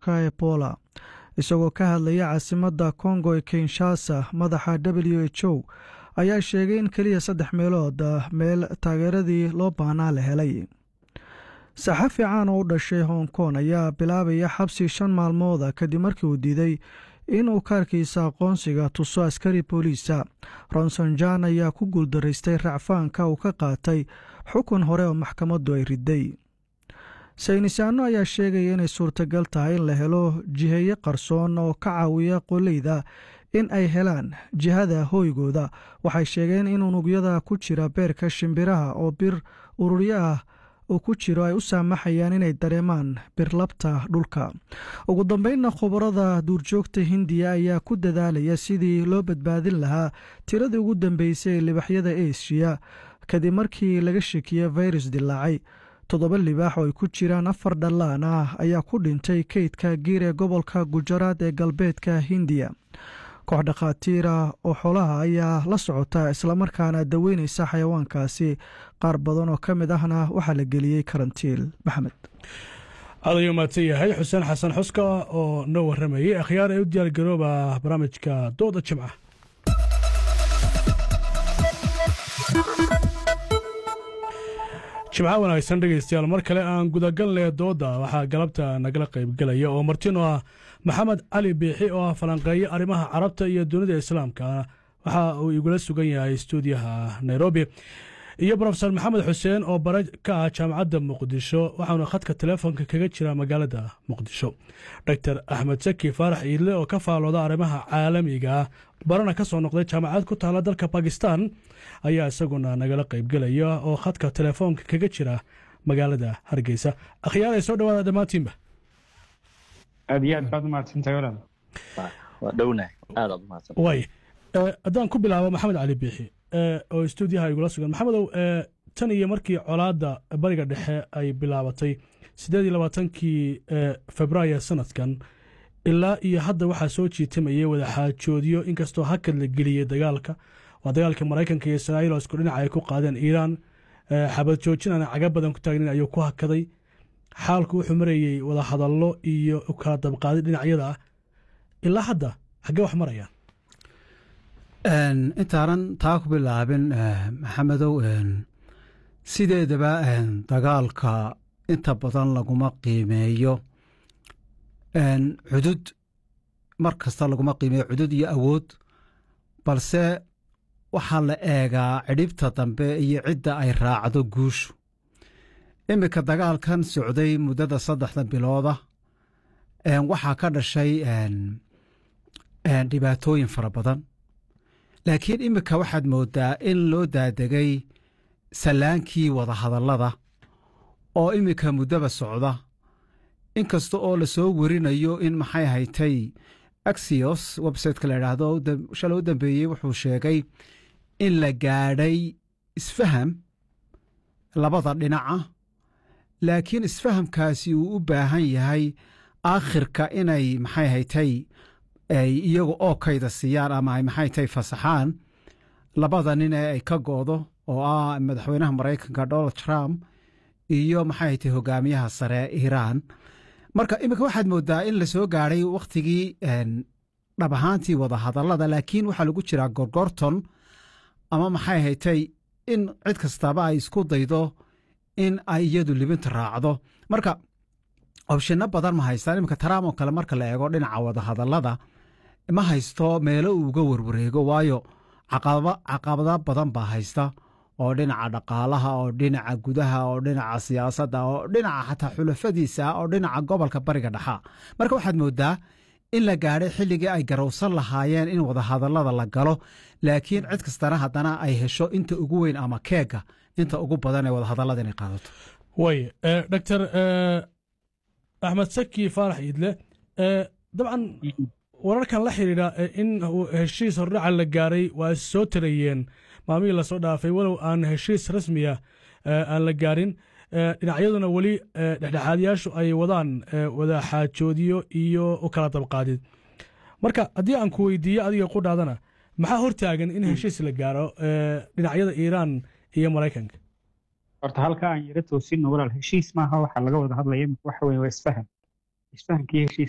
cudurka ebola isagoo ka hadlaya caasimadda kongo ee kinshasa madaxa w h o ayaa sheegay in keliya saddex meelood meel taageeradii loo baahnaa la helay saxafi caan oo u dhashay hong kong ayaa bilaabaya xabsi shan maalmooda kadib markii uu diiday inuu kaarkiisa aqoonsiga tuso askari booliisa ronson jan ayaa ku guuldaraystay racfaanka uu ka qaatay xukun hore oo maxkamaddu ay riday saynisaano ayaa sheegaya inay suurtagal tahay in la helo jiheeye qarsoon oo ka caawiya qoleyda in ay helaan jihada hooygooda waxay sheegeen in unugyada ku jira beerka shimbiraha oo bir ururyo ah uu ku jiro ay u saamaxayaan inay dareemaan birlabta dhulka ugu dambeynna khubarada duurjoogta hindiya ayaa ku dadaalaya sidii loo badbaadin lahaa tiradii ugu dambeysay ee libaxyada eshiya kadib markii laga shekiye virus dilaacay toddoba libaax oo ay ku jiraan afar dhallaan ah ayaa ku dhintay keydka giir ee gobolka gujaraad ee galbeedka hindiya koox dhakhaatiira oo xoolaha ayaa la socota islamarkaana daweynaysa xayawaankaasi qaar badan oo ka mid ahna waxaa la geliyey karantiil maxamed aad ayuu mahadsan yahay xuseen xasan xuska oo noo warramayay akhyaar ee u diyaargarooba barnaamijka dooda jimca jimca wanaagsan dhegaystayaal mar kale aan gudagalnay dooda waxaa galabta nagala qaybgelaya oo martino ah maxamed cali biixi oo ah falanqeeye arrimaha carabta iyo dunida islaamka waxa uu igula sugan yahay stuudiyaha nairobi iyo brofesor maxamed xuseen oo bare ka ah jaamacadda muqdisho waxauna khadka telefoonka kaga jira magaalada muqdisho doctor axmed saki faarax iidle oo ka faalooda arrimaha caalamiga barana ka soo noqday jaamacad ku taala dalka bakistan ayaa isaguna nagala qaybgelaya oo khadka telefoonka kaga jira magaalada hargeysa akhyaar ay soo dhawaada dhammaantiinba aad iyo aad baad umahadsantahay walaal waa dhownahay aad aad umahadsan waay haddaan ku bilaabo maxamed cali biixi oo stuudiyaha igula sugan maxamedow tan iyo markii colaadda bariga dhexe ay bilaabatay siddeed iyo labaatankii februaayo sanadkan ilaa iyo hadda waxaa soo jiitamayay wadaxaajoodyo inkastoo hakad la geliyey dagaalka waa dagaalka maraykanka iyo israa'iil oo isku dhinaca ay ku qaadeen iiraan xabad joojin aan caga badan ku taagnin ayuu ku hakaday xaalku wuxuu marayey wadahadallo iyo kala dabqaadi dhinacyada ah ilaa hadda xaggee wax marayaan intaanan taa ku bilaabin maxamedow sideedaba dagaalka inta badan laguma qiimeeyo cudud mar kasta laguma qiimeeyo cudud iyo awood balse waxaa la eegaa cidhibta dambe iyo cidda ay raacdo guushu iminka dagaalkan socday muddada saddexda bilooda waxaa ka dhashay dhibaatooyin fara badan laakiin iminka waxaad moodaa in loo daadegay sallaankii wadahadallada oo iminka muddaba socda inkasta oo la soo werinayo in maxay haytay axios websiteka la idhaahdo shalay u dambeeyey wuxuu sheegay in la gaadhay isfaham labada dhinaca laakiin isfahamkaasi uu u baahan yahay aakhirka inay maxay haytay ay iyagu oo kayda siiyaan ama ay maxay tahay fasaxaan labada nin ee ay ka go'do oo ah madaxweynaha maraykanka donald trump iyo maxay tahay hogaamiyaha sare iiraan marka iminka waxaad moodaa in la soo gaadhay wakhtigii dhab ahaantii wadahadallada laakiin waxaa lagu jiraa gorgorton ama maxay haytay in cid kastaba ay isku daydo in ay iyadu libinta raacdo marka obshino badan ma haystaan iminka trump oo kale marka la eego dhinaca wadahadallada ma haysto meelo uu uga warwareego waayo caqabado badan baa haysta oo dhinaca dhaqaalaha oo dhinaca gudaha oo dhinaca siyaasadda oo dhinaca xataa xulafadiisa oo dhinaca gobolka bariga dhexa marka waxaad moodaa in la gaadhay xilligii ay garowsan lahaayeen in wadahadallada la galo laakiin cid kastana haddana ay hesho inta ugu weyn ama keega inta ugu badan ee wadahadallada inay qaadato way doctor axmed saki faarax iidle dabcan wararkan la xidhiidha in heshiis hordhaca la gaaray waa soo tarayeen maalmihii lasoo dhaafay walow aan heshiis rasmiya aan la gaarin dhinacyaduna weli dhexdhexaadyaashu ay wadaan wadaxaajoodiyo iyo u kala dabqaadid marka haddii aan ku weydiiyo adiga qudhaadana maxaa hortaagan in heshiis la gaaro dhinacyada iiraan iyo maraykanka horta halka aan yaro toosinno walaal heshiis maaha waxaa laga wada hadlaya waxa weye waa isfaham isfahamkii heshiis